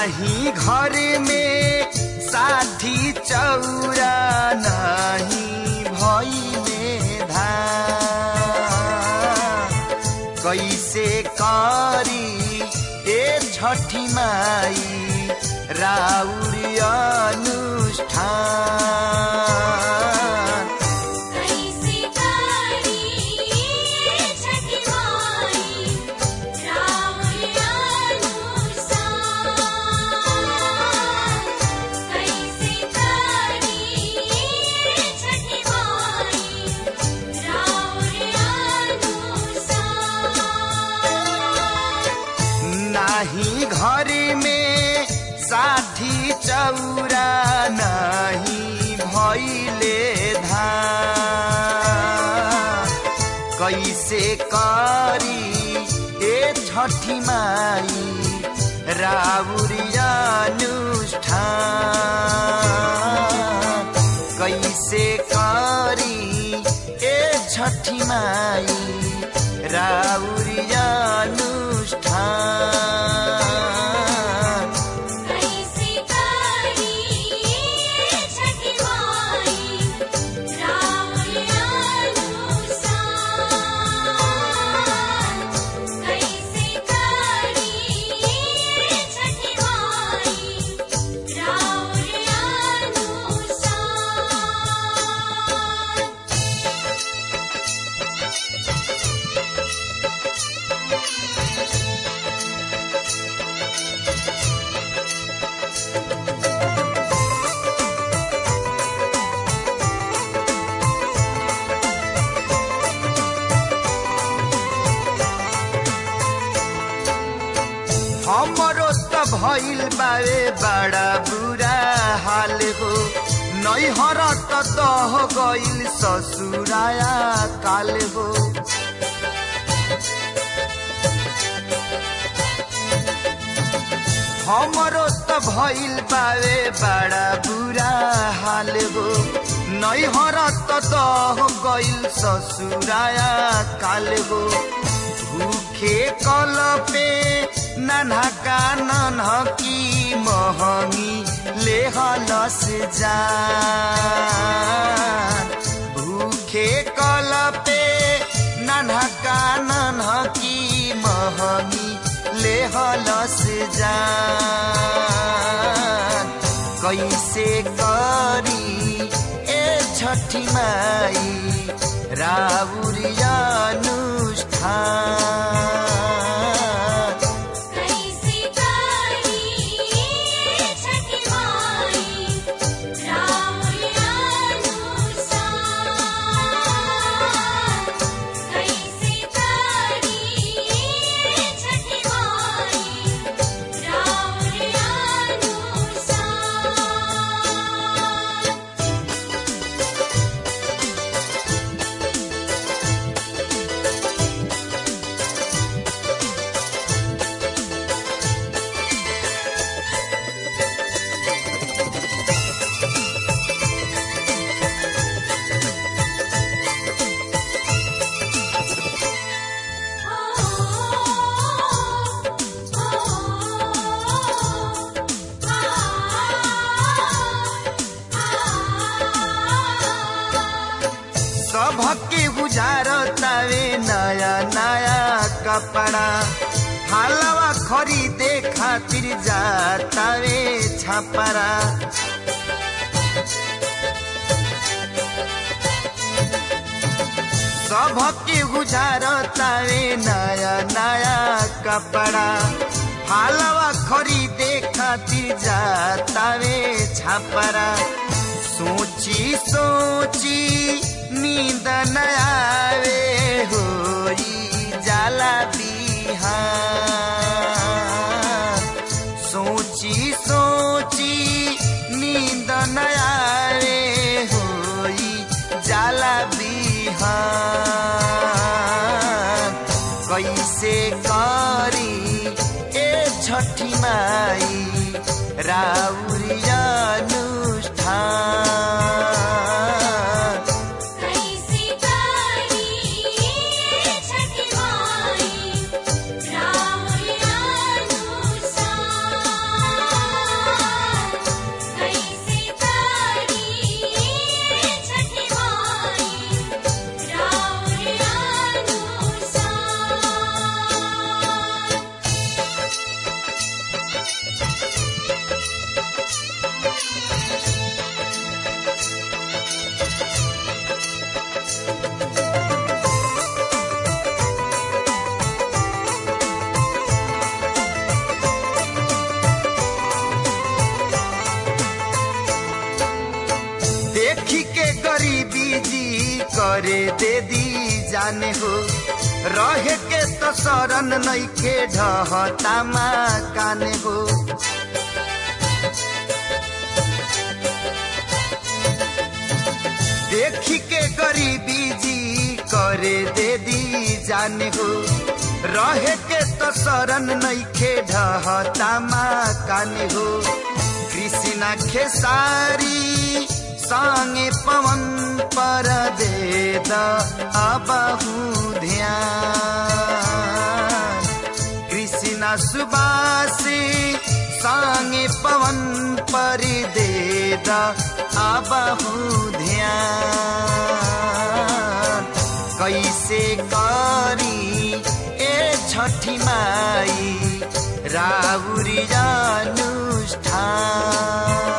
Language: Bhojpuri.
नाही घर में साठी चौरा नाही भइले धान कैसे करी ए छठी माई राउरी अनुष्ठान कैसे करी छठी माई रावण अनुसार कैसे करी छठी माई रावण अनुसार नाही घर में साठी चौरा नाही भइले धान कैसे करी ए छठी माई राउरी अनुष्ठान कैसे करी ए छठी माई राउरी अनुष्ठान कैसे करी छठी माई रावण अनुसार कैसे करी छठी माई रावण अनुसार हमरो त भइल बावे बड़ा बुरा हाल हो नैहर त दह गइल ससुराया काल हो हमरो त भइल बावे बड़ा बुरा हाल हो नैहर त दह गइल ससुराया काल हो भूखे कल पे नन्हा का नन्हकी महंगी ले हलस जान भूखे कल पे नन्हा का नन्हकी महंगी ले हलस जान कैसे करी ए छठी माई राउरी अनुष्ठान कैसे करी छठी माई रावण अनुसार कैसे करी छठी माई रावण अनुसार सबके गुजारतावे नया नया कपड़ा हालवा खरीदे खातिर जातावे छापरा सबके गुजारतावे नया नया कपड़ा हालवा खरीदे खातिर जातावे छापरा सोची सोची नींद न आवे होई जाला बिहान सोची सोची नींद न आवे होई जाला बिहान कैसे करी ए छठी माई राउरी अनुष्ठान कैसे करी छठी माई रावण अनुसार करे दे दी जाने हो रहे के तो शरण नैखे ढहतामा काने हो देखी के गरीबी जी करे दे दी जाने हो रहे के तो शरण नैखे ढहतामा काने हो कृष्णा खेसारी संगे पवन पर दे द अबहु ध्यान कृष्णा सुबासी संगे पवन पर दे द अबहु ध्यान कैसे करी ए छठी माई राउरी अनुष्ठान